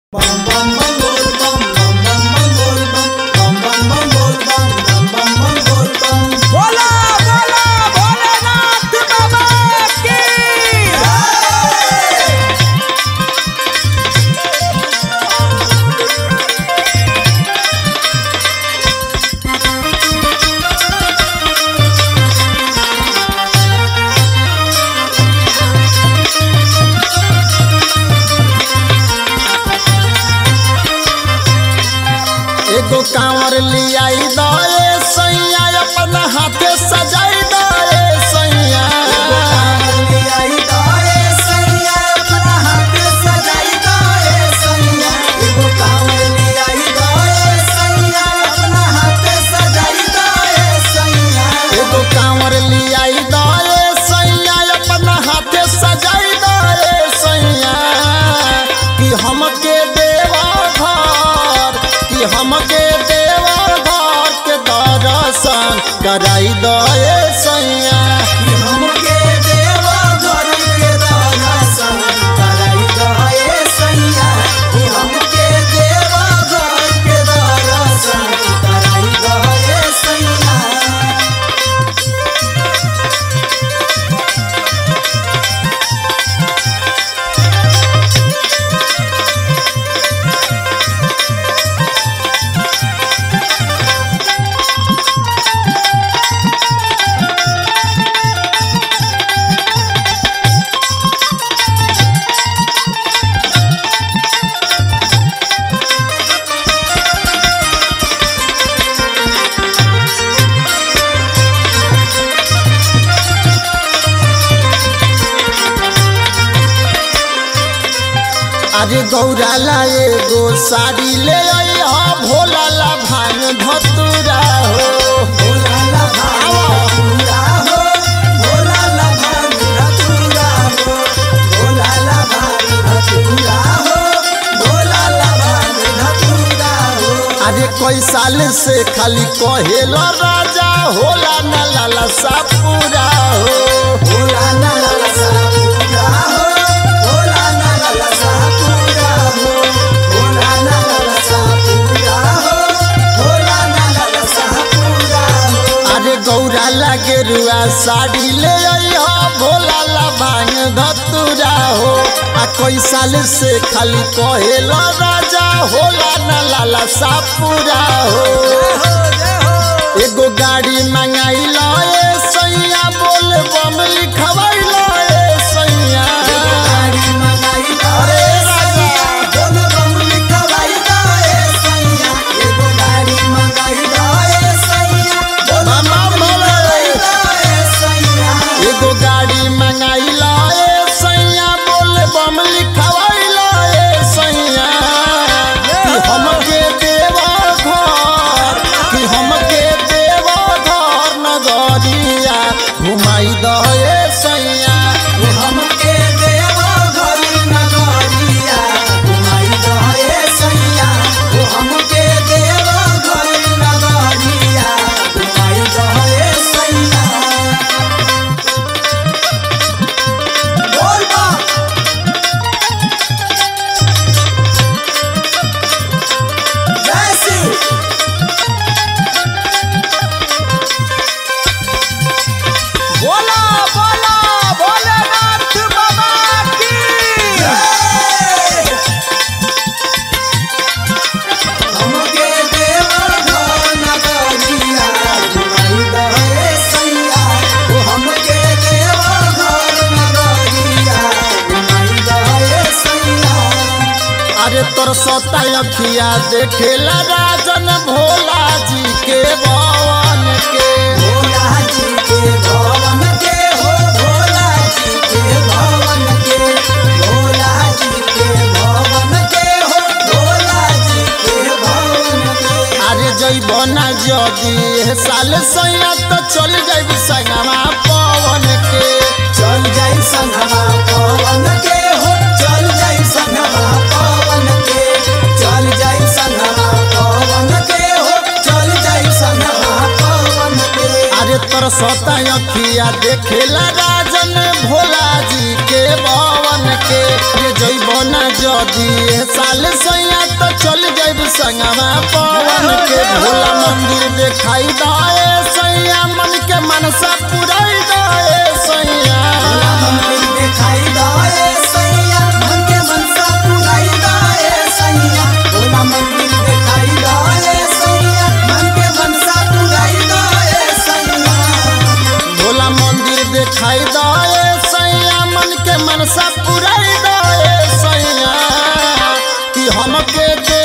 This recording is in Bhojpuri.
बोला बोला भोलेनाथ बाबा की एगो कांवर लियाई दए सैया अपना हाथे सजाई दए सैया एगो कांवर लियाई दए सैया अपना हाथे सजाई दए सैया कि हमके देवा घर कि हमके देवा घर के दर्शन कराई दए सैया अरे गौरा ला एगो साड़ी ले आई हा भोला ला भांग धतुरा हो अरे कोई साल से खाली कहेला राजा होला ना लाला सा पूरा हो अरे गौरा लागे रुआ साड़ी ले आई हा भोला ला भांग धतुरा हो आ कोई साल से खाली कहेला राजा होला ना लाला सा पूरा हो एगो गाड़ी मंगाई लो ए सैया बोल बम लिखवाई लो ए सैया अरे राजा मामा बोले एगो गाड़ी मंगाई लो ए सैया बोल बम लिखवाई लो ए सैया कि हमके देवा घर कि हमके देवा घर नगरिया घुमाई दो ए सैया बोला बोला भोलेनाथ बाबा की अरे तोर सता अखिया देखेला राजन भोला जी के भवन के अरे जइब ना जदी ए साल सैया तो चल जाइब संगमा पवन के चल जाई संगमा पवन के हो चल जाई संगमा पवन के चल जाई संगमा पवन के हो चल जाई संगमा पवन के अरे तोर सता अखिया देखेला राजन भोला जी के भवन के रे जइब ना जदी ए साल सैया संगवा पवन के भोला मंदिर दिखाई दाए सैया मन के मनसा पुराई दाए सैया मंदिर दिखाई दाए सैया मन के मनसा पुराई दाए सैया भोला मंदिर दिखाई दाए सैया मन के मनसा पुराई दाए सैया भोला मंदिर दिखाई दाए सैया मन के मनसा पुराई दाए सैया कि हमके दे